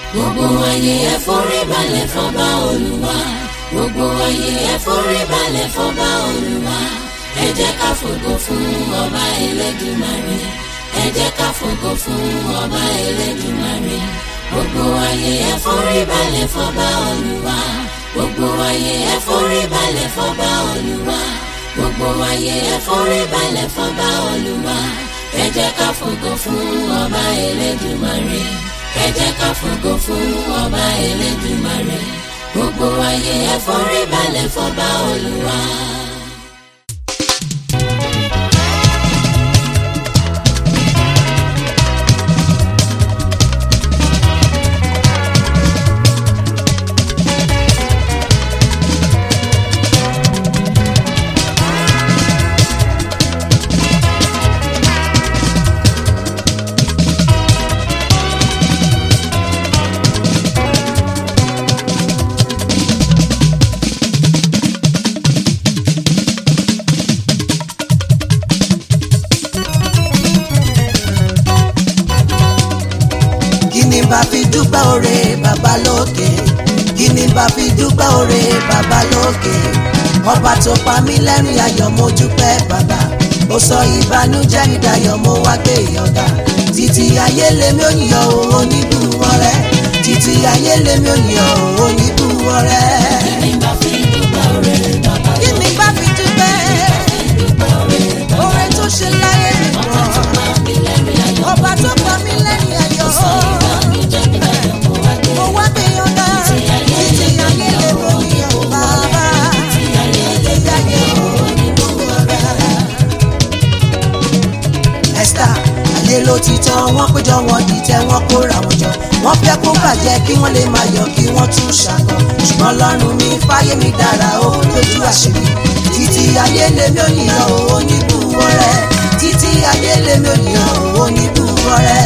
gbogbo ayé ẹ forí balẹ̀ fọba olúwa gbogbo ayé ẹ forí balẹ̀ fọba olúwa ẹ jẹ́ ká fògo fún ọba elédùmarè ẹ jẹ́ ká fògo fún ọba elédùmarè gbogbo ayé ẹ forí balẹ̀ fọba olúwa gbogbo ayé ẹ forí balẹ̀ fọba olúwa gbogbo ayé ẹ forí balẹ̀ fọba olúwa ẹ jẹ́ ká fògo fún ọba elédùmarè ẹ jẹ́ ká fògo fún ọba elédùmarè gbogbo ayé ẹ forí balẹ̀ fọba olúwa. kí ni bá fi dúpẹ́ oore bàbá lókè kí ni bá fi dúpẹ́ oore bàbá lókè ọba tó pa mí lẹ́rìn ayọ̀ mo dúpẹ́ bàbá ó sọ ìbànújẹ́ mi dayọ̀ mo wá gbé ìyọ̀gá títí ayé lèmi ò yàn ó onídùúwọ́ rẹ títí ayé lèmi ò yàn ó onídùúwọ́ rẹ. Kí ni bá fi dúpẹ́ oore bàbá kí ni bá fi dúpẹ́ dúpẹ́ oore bàbá oore tó ṣe láyé mi ọba tó pọ̀ pa mí lẹ́rìn ayọ̀ ọba tó pa mí lẹ́rìn ayọ̀ sọ ìbànújẹ́ mi dayọ̀ mo wá gbé mo wá gbé ìyọ̀gá títí ayé lèmi ò yàn ó bàbá. tí ayé lẹ́gbẹ̀ẹ́ Esther ayé ló ti tán wọ́n péjọ wọn dìtẹ̀ wọ́n kóra wọn jọ wọ́n fẹ́ kó bàjẹ́ kí wọ́n lè máa yọ̀ kí wọ́n tún ṣàkọ ṣùgbọ́n lọ́rùn mi fáyé mi dára ó lójú àṣírí títí ayé lèmi ò níyàn ó oníbùwọ̀ rẹ títí ayé lèmi ò níyàn ó oníbùwọ̀ rẹ.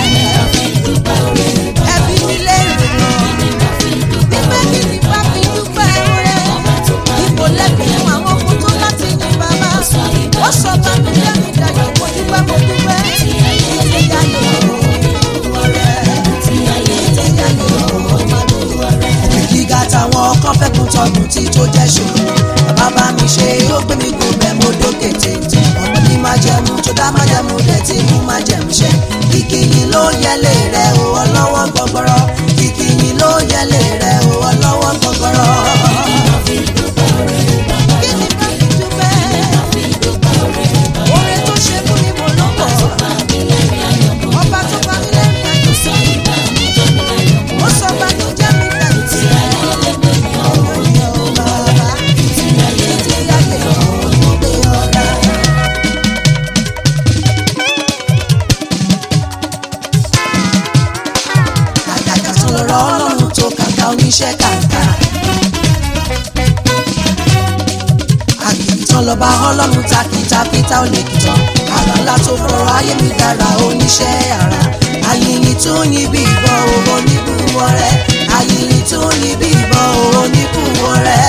ẹbí mi lérè mọ́ nígbà kí ni bá fi dúpẹ́ rẹ ipò lẹ́bi fún àwọn kó tó láti ní bàbá ó sọ bá mi lẹ́nu ìdájọ́ mo dúpẹ́ mo dúpẹ́ títí ayé oníbùwọ̀ rẹ títí ayé oníbùwọ̀ rẹ. gíga táwọn kan fẹ́ kún tọdún tí tó jẹ́ ṣòro bàbá bá mi ṣe ó gbé mi gùn bẹ́ẹ̀ mo dókè tètè ọmọ ní májẹ̀mú tó dá májẹ̀mú rẹ̀ tí mú májẹ̀mú ṣẹ ìkìyìn ló yẹlé rẹ̀ o ọlọ́wọ́ gbọgbọrọ ìkìyìn ló yẹlé rẹ̀ o ọlọ́wọ́ gbọgbọrọ. kí ni bá fi dúpẹ́ oore tó ṣe fún mi mo lọ́pọ̀ ọba tó bá mi lẹ́rìn ayọ̀ ó sọ bànújẹ́ mi dànù Kàkàkà tó lọ́rọ̀ ọlọ́run tó kàkà oníṣẹ́ kàkà. Àkìtàn lọ́ba ọlọ́run takìta pété ó lè kìtàn. Àrà ńlá tó fọ̀rọ̀ ayé mi dára oníṣẹ́ àrà. Àyìnrìn tó yin bí ìbọn owó níbùwọ̀ rẹ̀. Àyìnrìn tó yin bí ìbọn owó níbùwọ̀ rẹ̀.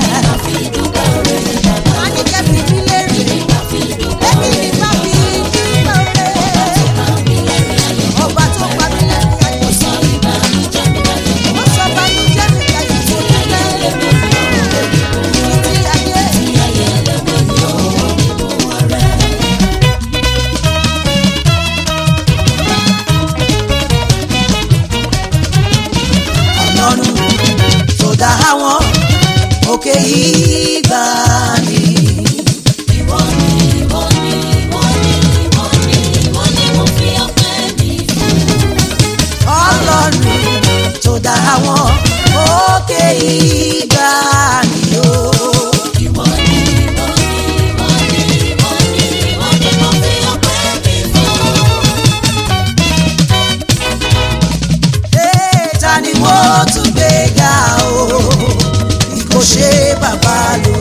Àníkẹ́ fi mí lérè. Ẹbí mi bá fi dúpẹ́ rẹ̀. Ọba tó pa mí lẹ́rìn ayọ̀ sí. Ó sọ bànújẹ́ mi dayọ̀ sí ilẹ̀. Títí ayé. Ọlọ́run tó dá àwọn òkè yìí gbà ní. Ìwọ ni ìwọ ni ìwọ ni ìwọ ni ìwọ ni mo fi ọpẹ́ mi fún. Ọlọ́run tó dá àwọn òkè yìí gbà ní o. Ìwọ ni ìwọ ni ìwọ ni ìwọ ni ìwọ ni mo fi ọpẹ́ mi fún. Ee, ta ni mo tún gbé ga o? Bí kò ṣe bàbá lò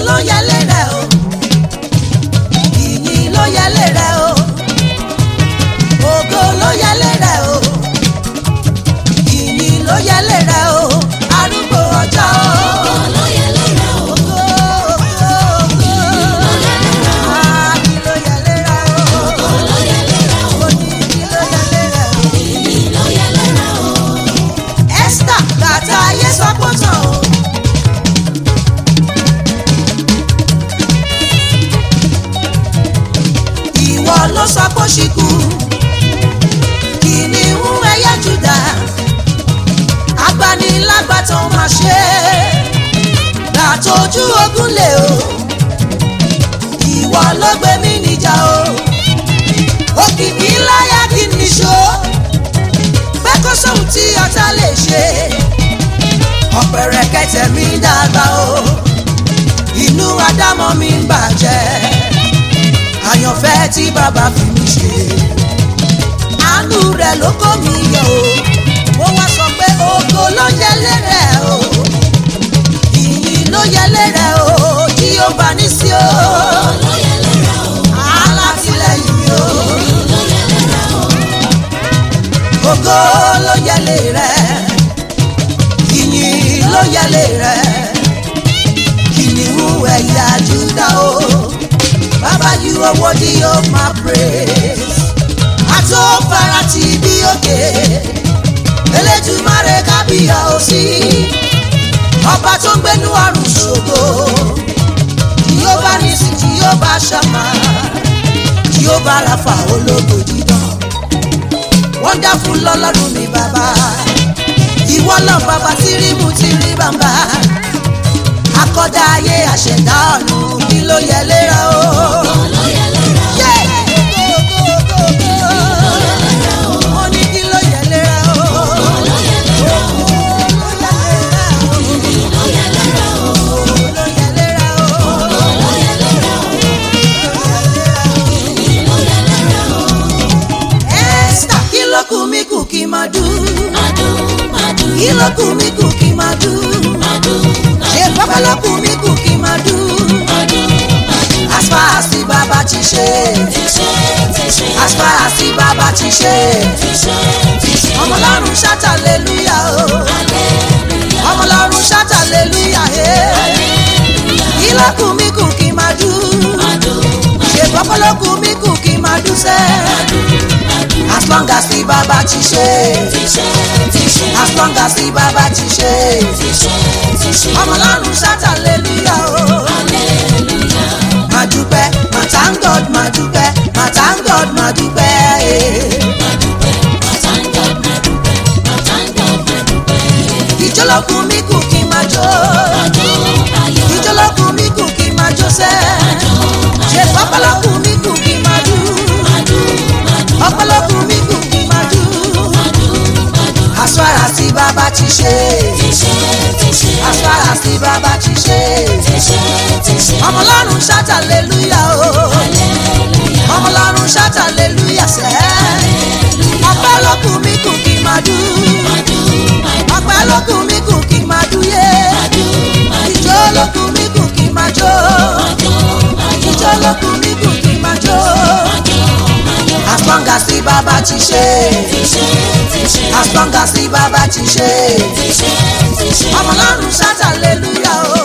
ló yẹlé rẹ̀ o ìyìn ló yẹlé rẹ̀ o ògo ló yẹlé rẹ̀ o ìyìn ló yẹlé rẹ̀ o arúgbó ọjọ́ o. ló yẹ lẹ́rẹ̀ o. Ògo, ògo, ògo. Ah, kí ló yẹlé rẹ̀ o? ló yẹ lẹ́rẹ̀ o. Mo ní kí ló yẹlé rẹ̀ o? ìyìn ló yẹ lẹ́rẹ̀ o. Esther bàtà ayé sọ́kòtàn o. Ìwọ ló sọ pé ó ṣì kú. Kìnìún ẹyẹ Júdà. Agbanilágbàtàn máa ṣe. Gbàtójú ogun lè o. Ìwọ ló gbé mi níjà o. Òkìkí láyà kí ni ṣó pé kó sóhun tí ọ̀tá lè ṣe ọ̀pẹ̀rẹ̀ kẹtẹ̀ mi dàgbà o inú adámọ̀ mi ń bàjẹ́ àyànfẹ́ tí bàbá fi mi ṣe àánú rẹ̀ ló kó mi yọ o mo wá sọ pé ògo ló yẹlé rẹ̀ o ìyìn ló yẹlé rẹ̀ o tí ó bá ní sí o ló yẹ lẹ́rẹ̀ o. alátìlẹyìn mi o. ló yẹ lẹ́rẹ̀ o. ògo ló yẹlé rẹ ìyìn ló yẹlé rẹ kìnìún ẹ̀yà Júdà o bàbá you are worthy of my praise àtó farati bí òkè Elédùmarè kábíyà òsì ọba tó ń gbénú ọ̀run ṣògo Jèhófà nísì Jèhófà ṣàmà Jèhófà ráfà ológo dídán wonderful lọ́lọ́run mi bàbá ìwọ lọ bàbá tìrìmù tìrì bàbá akọ́dá ayé àṣẹ̀dá ọ̀run kí ló yẹ léra o. ló yẹ lẹ́rẹ̀ o. Yeah! Mo ní kí ló yẹ léra o. ló yẹ lẹ́rẹ̀ o. Ló yẹ léra o. ló yẹ lẹ́rẹ̀ o. Ló yẹ léra o. ló yẹ lẹ́rẹ̀ o. ló yẹ lẹ́rẹ̀ o. Esther kí ló kù mí kù kí n máa dùn. Màdùn màdùn kí ló kù mí kù kí n máa dùn. màdùn ṣé pápá ló kù mí kù kí n máa dùn. màdùn màdùn. as far as the baba ti ṣe. Ti ṣe ti ṣe. as far as the baba ti ṣe. Ti ṣe ti ṣe. ọmọ ọlọ́run ṣáta aleluya o. Hallelujah. ọmọ ọlọ́run ṣáta aleluya e. kí ló kù mí kù kí n máa dùn. Màdùn ṣé pápá ló kù mí kù kí n máa dùn sẹ́. màdùn. as long as the baba ti ṣe. Ti ṣe ti ṣe. as long as the baba ti ṣe. Ti ṣe ti ṣe. ọmọ ọlọ́run ṣáta aleluya o. Hallelujah. máa dúpẹ́ máa thank God máa dúpẹ́ máa thank God máa dúpẹ́. eh. Màdùpẹ́. Thank God màdùpẹ́. Thank God màdùpẹ́. ìjọlọ́kùn mi kù kí n máa jó. Màdùn ayọ̀. ìjọlọ́kùn mi kù kí n máa jó sẹ́. ṣe pápálọ́kùn mi kù kí n máa dùn. Màdùn màdùn. ọpọlọ́kùn mi kù kí n máa dùn. Màdùn màdùn. as far as the baba ti ṣe. Ti ṣe ti ṣe. as far as the baba ti ṣe. Ti ṣe ti ṣe. ọmọ ọlọ́run ṣáta aleluya o. Hallelujah. ọmọ ọlọ́run ṣáta aleluya sẹ́. ọpọlọ́kùn mi kù kí n máa dùn. Màdùn màdùn. ọpọlọ́kùn mi kù kí n máa dùn yé. Màdùn màdùn. ìjọ lókun mi kù kí n máa jó. ìjọ lókun mi kù kí n máa jó. as long as the baba ti ṣe. Ti ṣe ti ṣe. as long as the baba ti ṣe. Ti ṣe ti ṣe. ọmọ ọlọ́run ṣáta aleluya o.